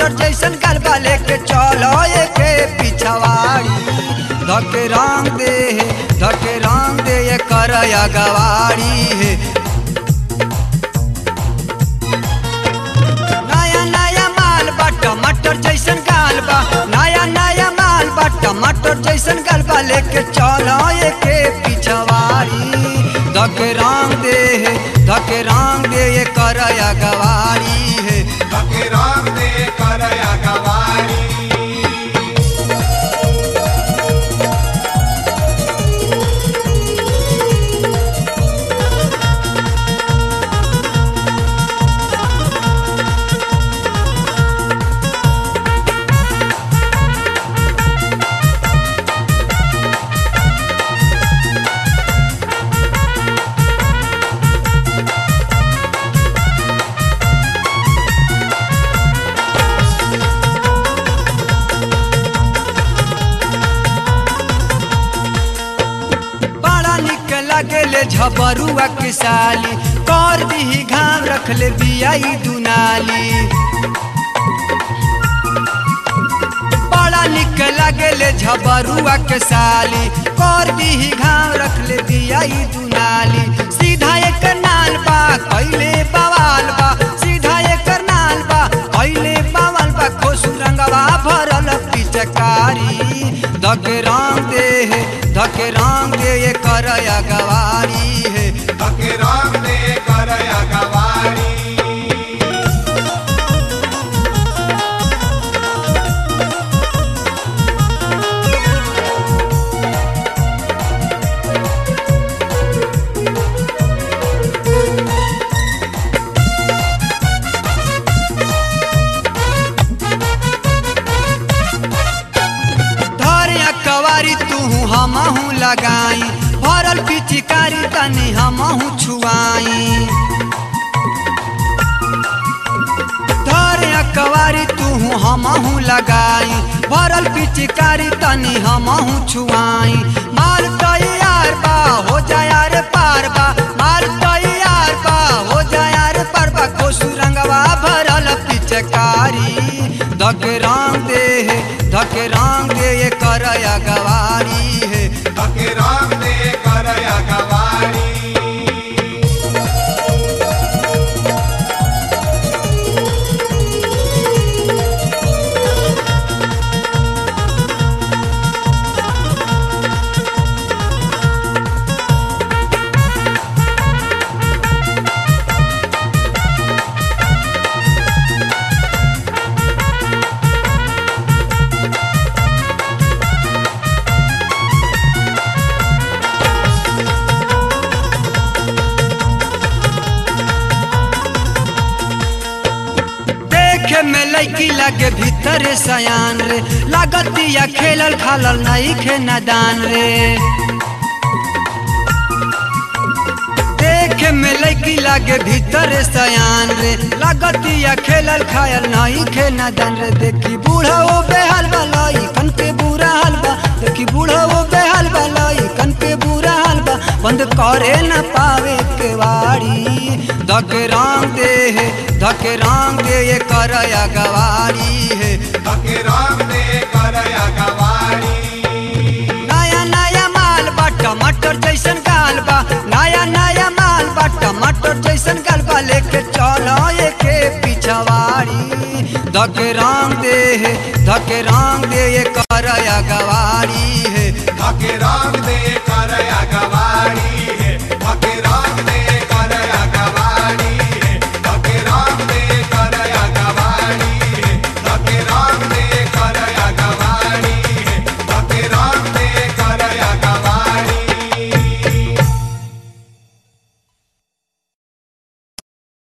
टमाटर जैसन गलबा लेके चलो एके पिछवाड़ी धके रंग दे धके रंग दे ये करया गवाड़ी है नया नया माल बा टमाटर जैसन गाल बा नया नया माल बा टमाटर जैसन गाल बा लेके चलो एके पिछवाड़ी धके रंग दे धके रंग दे ये करया गवाड़ी है धके रंग दे करया गवारी बड़ा निक लगेले झबरुआ के साली कर दीही घाम रखले बियाई दुनाली बड़ा निक लगेले झबरुआ के साली कर दीही घाम रखले बियाई दुनाली सीधा एक नाल बा कैले बवाल बा सीधा एक नाल बा कैले बवाल बा खोसु रंगवा भरल पिचकारी धके रंग दे धके रंग दे ये करया गवारी है धके रंग दे करया गवारी धरिया कवारी तू हमहू लगाई भरल पिचिकारी तनी हमहू छुआई धरिया कवारी तू हमहू लगाई भरल पिचिकारी तनी हमहू छुआई माल तैयार बा हो जाया रे पार बा माल तैयार बा हो जाया रे पार बा कोसु रंगवा भरल पिचकारी धके रंग दे धके रंग दे ये करया गवारी है धके रंग दे करया गवारी देखे में लड़की लगे भीतर सयान रे लागतिया खेलल खालल नहीं खे नदान रे देखे में लड़की लगे भीतर सयान रे लागतिया खेलल खायल नहीं खे नदान रे देखी बूढ़ा वो बेहाल वाला कन के बुरा हाल बा देखी बूढ़ा वो बेहाल वाला कन के बुरा हाल बा बंद करे न पावे केवाड़ी धके रंग दे धके रंग दे ये करया गवारी है धके रंग दे करया गवारी नया नया माल बा टमाटर जैसन गाल बा नया नया माल बा टमाटर जैसन गाल बा लेके चलो एके पिछवाड़ी धके रंग दे धके रंग दे ये करया गवारी है धके रंग दे